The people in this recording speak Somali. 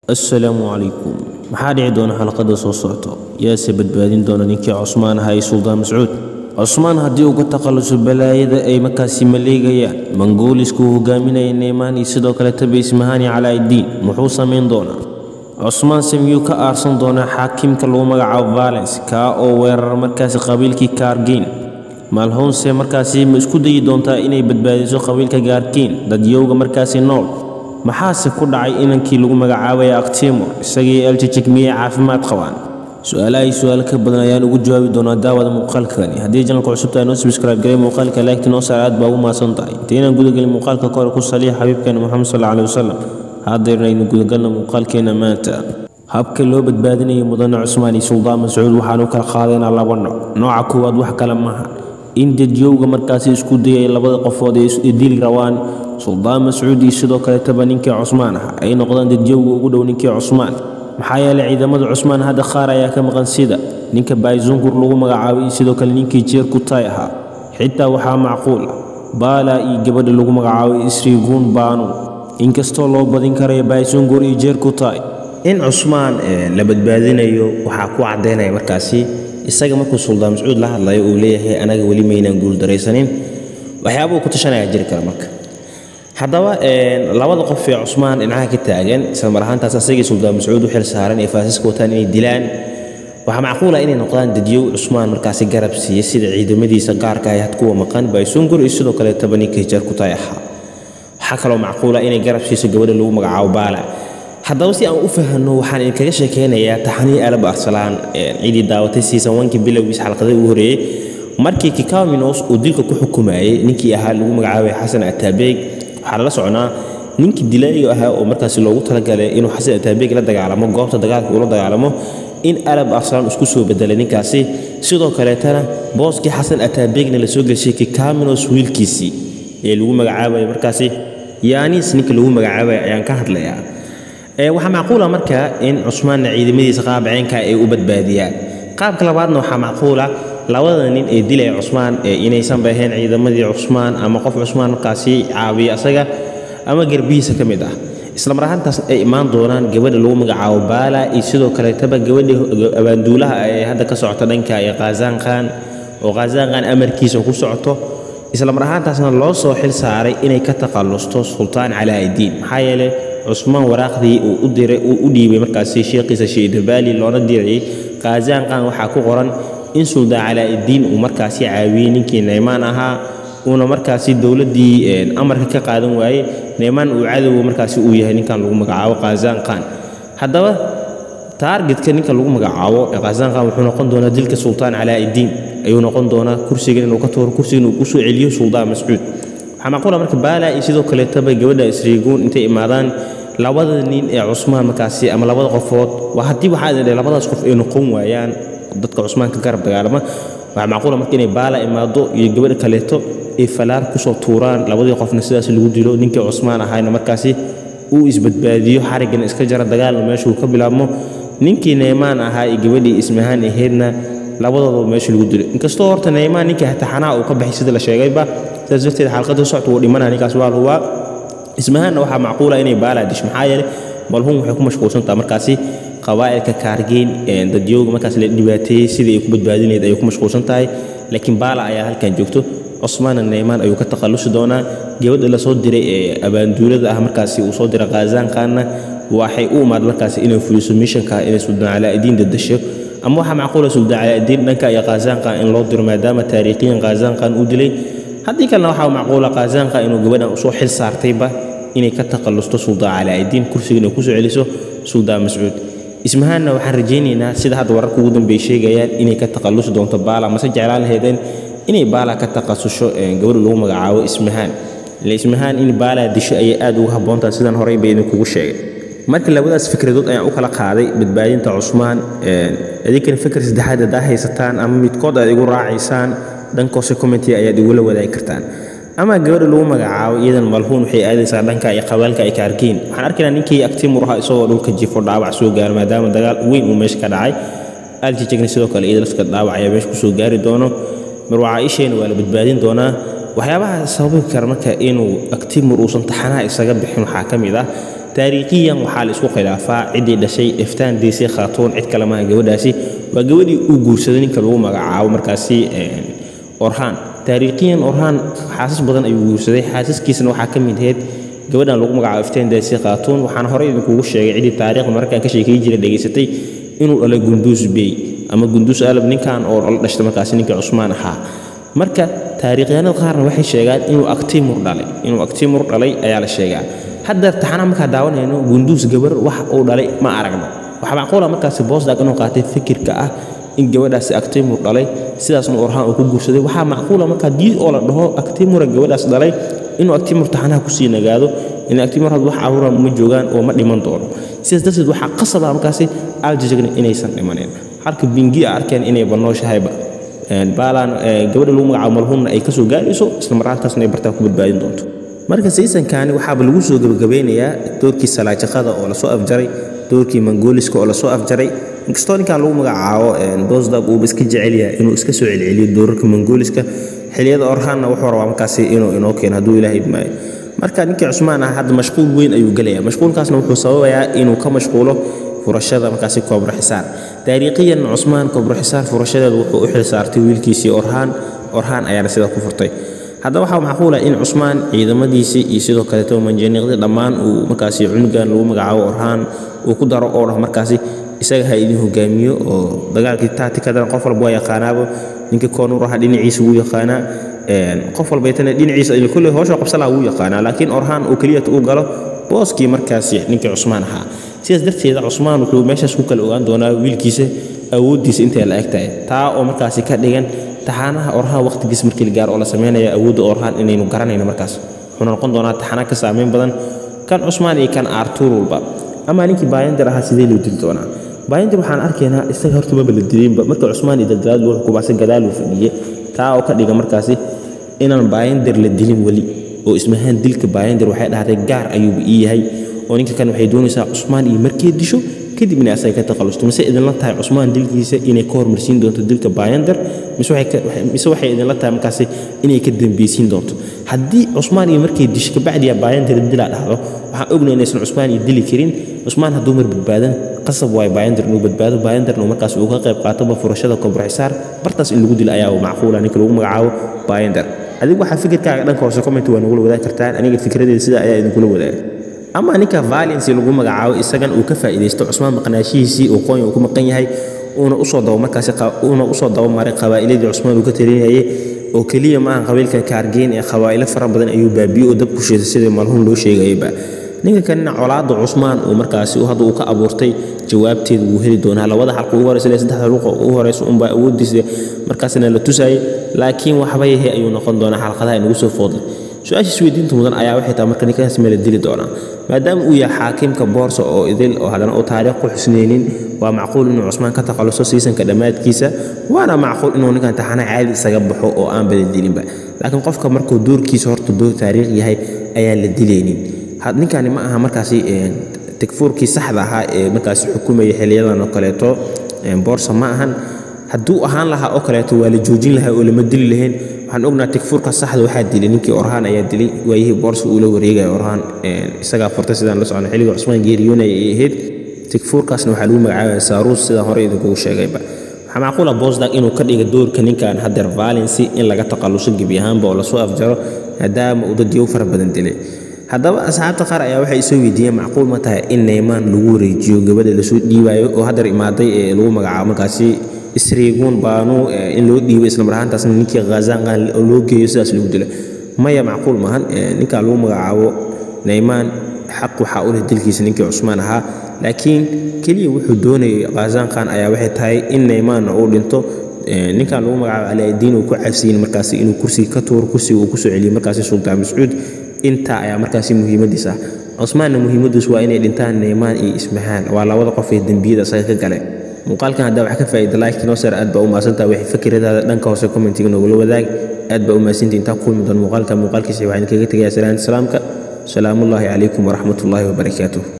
assalaamu calaykum maxaa dhici doona xalaqada soo socto yaase badbaadin doona ninkii cusmaan ahaa ee suldaan mascuud cusmaan haddii uga takhalluso balaayada ay markaasi maleegayaan mangooliska uu hogaaminaya neymaan iyo sidoo kale tabi ismahani calaaiddiin muxuu samayn doonaa cusmaanse miyuu ka aarsan doonaa xaakimka lagu magacaabo valens kaa oo weerara markaasi qabiilkii kaargiin maalhownse markaasi ma isku dayi doontaa inay badbaadiso qabiilka gaarkiin dadyowga markaasi nool maxaase ku dhacay inankii lagu magacaabaya aktimor isagii eljijig miyay caafimaad qabaan su-aalahay su-aalo ka badan ayaan ugu jawaabi doonaa daawada muuqaalkani haddii janalka cusubta noo subscribe garay muuqaalka laagti noo saar aad baa ugu mahadsan tahay intaynaan gudagelin muuqaalka kore ku saliya xabiibkeena moxamed sal alih wasalam haddayrnaynu gudagalna muuqaalkeena maanta habka loo badbaadinaya mudane cusmaan iyo suldaan mascuud waxaan u kala qaadaynaa laba nooc nooca koowaad wax kale maaha in dadyowga markaasi isku dayay labada qofood ee dili rawaan suldaan mascuud iyo sidoo kaleetaba ninkii cusmaan ah ay noqdaan dadyowga ugu dhow ninkii cusmaan maxaa yeelay ciidamada cusmaan hadda qaar ayaa ka maqan sida ninka baayzungur lagu magacaabay iyo sidoo kale ninkii jeer kutay ahaa xitaa waxaa macquul ah baala iyo gabadha lagu magacaabay isriiguun baanu inkastoo loo badin karayo baayzungur iyo jeer kutay in cusmaan la badbaadinayo waxaa ku caddaynaya markaasi isaga markuu suldaan mascuud la hadlayo uu leeyahay anaga weli maynaan guuldaraysanin waxyaabuu ku tashanaya jiri kara marka haddaba labada qof ee cusmaan dhinacaha ka taagan isla mar ahaantaas asagii suldaan mascuud u xil saaran ee faasaska wataan inay dilaan waxaa macquula inay noqdaan dadyow cusmaan markaasi garab siiya sida ciidamadiisa gaarka ah had kuwa maqan baysungur iyo sidoo kaleetaba ninkii jeer kutay ahaa waxaa kaloo macquula inay garab siiso gabadha lagu magacaabo baala haddaba si aan u fahanno waxaan idinkaga sheekaynayaa taxanii alab arsalaan ciidii daawatay siisan wankii bilowgiis xalqada ugu horeeyey markii kikaminos uu dilka ku xukumayay ninkii ahaa lagu magacaabay xasan ataabeeg waxaa lala soconaa ninkii dilaayga ahaa oo markaasi loogu talagalay inuu xasan ataabeeg la dagaalamo goobta dagaalka ula dagaalamo in alab arsalaan isku soo bedelay ninkaasi sidoo kaleetana booskii xasan ataabeegna la soo geshay kikaminos wiilkiisii ee lagu magacaabaya markaasi yaanis ninka lagu magacaabaya ayaan ka hadlayaa waxaa macquula marka in cusmaanna ciidamadiisa qaabceenka ay u badbaadiyaan qaabka labaadna waxaa macquula labada nin ee dilaya cusmaan inaysanba ahayn ciidamadii cusmaan ama qof cusmaan markaasi caabiya asaga ama garbihiisa ka mid ah isla mar ahaantaas ay imaan doonaan gabadha lagu magacaabo baala iyo sidoo kaleetaba gabadha abaanduulaha ee hadda ka socota dhanka ee khazaanqan oo khazaanqan amarkiisa ku socoto isla mar ahaantaasna loo soo xil saaray inay ka takhallusto sultaan calaaiddiin maxaa yeelay cusmaan waraaqdii uu u diray uu u dhiibay markaasi sheekhiisa shiidabaali loona dirayay khazaanqan waxaa ku qoran in suldaan calaaiddiin uu markaasi caawiyey ninkii neymaan ahaa uuna markaasi dowladdii amarka ka qaadan waayey neymaan uu cadowga markaasi uu yahay ninkan lagu magacaabo khazaanqan haddaba taargetka ninka lagu magacaabo khazaanqan wuxuu noqon doonaa dilka sultaan calaaiddiin ayuu noqon doonaa kursigan inuu ka tuuro kursigan uu kusoo celiyo suldaan mascuud waxaa macquula marka baala iyo sidoo kaleetaba gabadha isriiguun intay imaadaan labada nin ee cusmaan markaasi ama labada qofood waa haddii waxaa idin labadaas qof ay noqon waayaan dadka cusmaan ka garab dagaalama waxaa macquula marka inay baala imaado iyo gabadha kaleeto ay falaar kusoo tuuraan labadii qofna sidaas lagu dilo ninkii cusmaan ahayna markaasi uu isbadbaadiyo xarigana iska jara dagaalna meeshuu ka bilaabmo ninkii neymaan ahaa iyo gabadhii ismahaan ahaydna labadooda meesha lagu dilo inkastoo horta neymaan ninkii taxanaa uu ka baxay sida la sheegayba sidaas darteed xalqada socta wuu dhimanaya ninkaas waa hubaa ismahaanna waxaa macquula inay baalaa disho maxaa yeelay malhuun waxay ku mashquulsantaha markaasi qabaa'ilka kaargeyn dadyowga markaas la dhibaateeyey sidii ay ku badbaadin lahayd ayay ku mashquulsan tahay laakiin baala ayaa halkan joogto cusmaanna neymaan ayuu ka takhallusi doonaa gabadha la soo diray ee abaanduulada ah markaasi uu soo diray khazaanqaanna waxay u imaad markaasi inay fuliso mishanka inay suldaan calaa'idiin dadasho ama waxaa macquula suldaan calaa'idiin dhanka iyo khazaanqan in loo diro maadaama taariikhiyan khazaanqan uu dilay haddii kalena waxaa macquula khazaanqa inuu gabadhan usoo xil saartayba inay ka takhallusto suldaan calaa'idiin kursiga inay kusoo celiso suldaan mascuud ismahaanna waxaan rajaynaynaa sida hadda wararka ugu dambeey sheegayaan inay ka takhallusi doonto baala mase jeclaan lahaydeen inay baala ka takhasusho gabadha lagu magacaabo ismahaan ile ismahaan in baala disho ayay aad ugu habboontaha sidan horey bay idinkugu sheegay marka labadaas fikradood ayaan u kala qaaday badbaadinta cusmaan idinkana fikir saddexaad haddaa haysataan ama midkood aad igu raacaysaan dhankoose commenty ayaad igula wadaagi kartaan ama gabadha lagu magacaabo iyadan malhuun waxay aadaysaa dhanka iyo qabaalka ay ka arkiin waxaan arkaynaa ninkii aktimur ahaa isagoo dhulka jifo dhaawac soo gaaro maadaama dagaal weyn uu meesha ka dhacay aljijigna sidoo kale iyada lafka dhaawac ayaa meesha kusoo gaari doono marwacaa isheena waa la badbaadin doonaa waxyaabaha sababi kara marka inuu aktimur uusan taxanaha isaga bixin waxaa ka mid ah taariikhiyan waxaa la isku khilaafaa ciddii dhashay iftaan deese khaatuun cid kale maaha gabadhaasi waa gabadhii uu guursaday ninka lagu magacaabo markaasi orhaan taariikhiyan orhaan xaasas badan ayuu guursaday xaasaskiisana waxaa ka mid ahayd gabadhan lagu magacaabo iftaan deese khaatuun waxaana horey idinkugu sheegay ciddii taariikhda markaan ka sheekay jira dhegaysatay inuu dhalay gunduus bey ama gunduus alab ninkan oo la dhashtay markaasi ninkii cusmaan ahaa marka taariikhyaanada qaarna waxay sheegaan inuu aktimur dhalay inuu aktimur dhalay ayaa la sheegaa hadda taxanaa markaa daawanayno gunduus gabar wax uu dhalay ma aragno waxaa macquula markaasi boosdag inuu qaatay fikirka ah in gabadhaasi aktimur dhalay sidaasna orhaan uu ku guursaday waxaa macquula markaa dii oo la dhaho aktimura gabadhaas dhalay inuu aktimur taxanaha kusii nagaado in aktimur had wax caruura ma joogaan oo ma dhiman doono sidaas darteed waxaa qasaba markaasi aljajagna inaysan dhimanin halka bingi a arkeen inay banooshahayba baalaan gabadha lagu magacaabo malhuunna ay kasoo gaarayso isla marhaantaasna ay bartaa ku badbaadin doonto marka saysankani waxaaba lagu soo gebagabeynayaa doorkii salaajaqada oo lasoo afjaray doorkii mangooliska oo lasoo afjaray inkastoo ninkan lagu magacaabo bosdag uuba iska jecel yahay inuu iska soo celceliyo doorarka mangooliska xiliyada orhaanna wuxuu rabaa markaasi inuu inoo keeno hadduu ilaahay idmaayo marka ninkii cusmaan ah hadda mashquul weyn ayuu gelaya mashquulkaasna wuxuu sababayaa inuu ka mashquulo furashada markaasi koobro xisaar taariikhiyan cusmaan koobro xisaar furashadeeda wuxuu u xil saartay wiilkiisii orhaan orhaan ayaana sidaa ku furtay haddaba waxaa macquula in cusmaan ciidamadiisii iyo sidoo kaleeto manjaniiqdii dhammaan uu markaasi cunugan lagu magacaabo orhaan uu ku daro oo dhah markaasi isaga ha idin hogaamiyo oo dagaalkii taatikadana qof walba waa yaqaanaaba ninkii koonur aha dhinaciisa wuu yaqaanaa qof walbaytana dhinaciisa kulley howsha qabsalaa wuu yaqaanaa laakiin orhaan uu keliyata u galo booskii markaasi ninkii cusmaan ahaa sidaas darteeda cusmaan wuxuu meeshaas ku kala ogaan doonaa wiilkiisa awooddiisa intay la eg tahay taa oo markaasi ka dhigan taxaanaha orhaan waqtigiis markii la gaaro oo la sameynaya awoodda orhaan inaynu garanayno markaas wuxuuna noqon doonaa taxana ka saameyn badan kan cusmaan iyo kan artur walba ama ninkii baayandar ahaa sidee loo dili doonaa baayandar waxaan arkaynaa isaga horta maba la dilinba marka cusmaan iyo daldalaad loo xukumaase gadaaluu fadhiye taa oo ka dhiga markaasi inaan baayandar la dilin weli oo ismahaan dilka baayandar waxay dhahday gaar ayuuba ii yahay oo ninka kan waxay doonaysaa cusmaan iyo markay disho kadib inay asaga ka takhalusto mise idinla tahay cusmaan dilkiisa inay ka hormarsiin doonto dilka baayandar mise waxay idinla tahay markaasi inay ka dambeysiin doonto haddii cusmaan iyo markay disho kabacdiya baayandar dilaa dhahdo waxaan ognay inaysan cusmaan iyo dili karin cusmaan hadduu mar badbaadan qasab waayo baayandar inuu badbaado baayandarna uu markaas uu ka qayb qaatoba furashada koobroxisaar bartaas in lagu dilo ayaa macquula ninka lagu magacaabo baayandar adigu waxaa fikirkaaga dhanka hoose comment waa nagula wadaagi kartaan aniga fikradeeda sida ayaa idinkula wadaaga ama ninka valency lagu magacaabo isagan uu ka faa'iidaysto cusmaan maqnaashihiisii uu qoonya uu ku maqan yahay uuna usoo dabo markaasi uuna usoo dabamaray qabaa'iladii cusmaan uu ka talinayay oo keliya maaha qabiilka kaargeyn ee qabaa'ilo fara badan ayuu baabiyo oo dab ku sheeday sidii malhuun loo sheegayaba ninka kanina colaadda cusmaan uu markaasi hadda uu ka abuurtay jawaabteeda wuu heli doonaa labada xalqa ugu horeysa ilaa saddexda luqa ugu horeysa unbaa awooddiisa markaasina la tusayay laakiin waxba yahay ayuu noqon doonaa xalqadaha inagu soo foodlay su-aashiis weydiinta mudan ayaa waxay tahay marka ninkaas ma la dili doonaa maadaama uu yahay xaakimka boorsa oo idil oo haddana uu taariikh ku xusneynin waa macquul inuu cusmaan ka takhaluso siisanka dhammaadkiisa waana macquul inuu ninkan taxana caadi isaga baxo oo aan bala dilinba laakiin qofka markuu doorkiisa horta door taariikh yahay ayaan la dilaynin ninkani ma aha markaasi takfuurkii saxda ahaa ee markaasi xukumaya xiliyadan oo kaleeto boorsa ma ahan hadduu ahaan lahaa oo kaleeto waa la joojin lahaa oo lama dili lahayn waxaan ognaa takfuurka saxda waxaa dilay ninkii orhaan ayaa dilay waayihii boorsa uu la wareegaya orhaan isagaa furtay sidaan la socno xilliga cusmaan geeriyoonaya ay ahayd takfuurkaasna waxaa lagu magacaabaya saaruus sidaan hore idinkugu sheegayba waxaa macquula bosdag inuu ka dhiga doorka ninkan hadeer valency in laga takhaluso gebi ahaanba oo lasoo afjaro maadaama uu dad yow fara badan dilay haddaba asxaabta qaar ayaa waxay isoo weydiiyeen macquul ma tahay in neymaan lagu wareejiyo gabadha lasoo dhiibaayo oo hadeer imaaday ee lagu magacaabo markaasi isriiguun baanu in loo dhiibo isla mar ahaantaasna ninkii khazanqan loo geeyo sidaas lagu dilo maya macquul maahan ninkan lagu magacaabo neymaan xaq waxaa u leh dilkiisa ninkii cusmaan ahaa laakiin keliya wuxuu doonayay khazanqan ayaa waxay tahay in neymaanna uu dhinto ninkan lagu magacaabo alaadiin uu ku cabsiyin markaasi inuu kursiga ka tuuro kursiga uu kusoo celiyo markaasi sultaan mascuud intaa ayaa markaasi muhiimadiis ah cusmaanna muhiimadiis waa inay dhintaan neymaan iyo ismahaan waa labada qof ee dembiyada isaga ka gale muuqaalkan haddaa wax ka faa'iida like noo sar aad baa u mahadsantaha wixii fikiradaada dhanka hoose commentiga noogula wadaag aad baa u mahadsantihi intaa kulmi doon muuqaalka muuqaalkiisa waxaan kaga tegayaa salaanta salaamka salaamullaahi calaykum waraxmatullaahi wabarakaatuh